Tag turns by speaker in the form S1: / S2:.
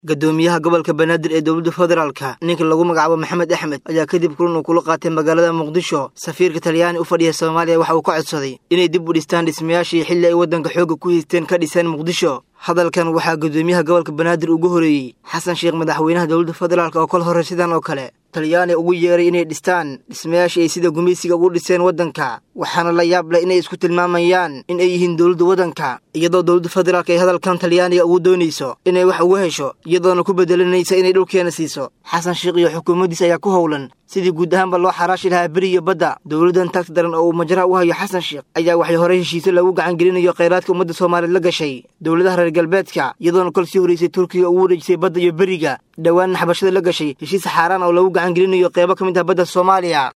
S1: gadoomiyaha gobolka banaadir ee dowladda federaalka ninka lagu magacaabo maxamed axmed ayaa kadib kulan uu kula qaatay magaalada muqdisho safiirka talyaani u fadhiya soomaaliya waxa uu ka codsaday inay dib u dhistaan dhismayaashii xilli ay waddanka xoogga ku haysteen ka dhiseen muqdisho hadalkan waxaa gadoomiyaha gobolka banaadir ugu horeeyey xasan sheekh madaxweynaha dowladda federaalk oo kol hore sidan oo kale talyaani ugu yeeray inay dhistaan dhismayaashii ay sida gumaysiga ugu dhiseen waddanka waxaana la yaab leh inay isku tilmaamayaan in ay yihiin dowladda waddanka iyadoo dowladda federaalk ay hadalkan talyaaniga ugu doonayso inay wax uga hesho iyadoona ku bedelanaysa inay dhulkeena siiso xasan sheekh iyo xukuumaddiis ayaa ku howlan sidii guud ahaanba loo xaraashi lahaa beri iyo badda dowladdan taagta daran oo uu majraha u hayo xasan sheekh ayaa waxay horey heshiise lagu gacangelinayo khayraadka ummadda soomaaliyeed la gashay dowladaha reer galbeedka iyadoona kol sii horeysay turkiga ugu wareejisay badda iyo beriga dhowaanna xabashada la gashay heshiis xaaraan oo lagu gacangelinayo qeybo ka mid ah badda soomaaliya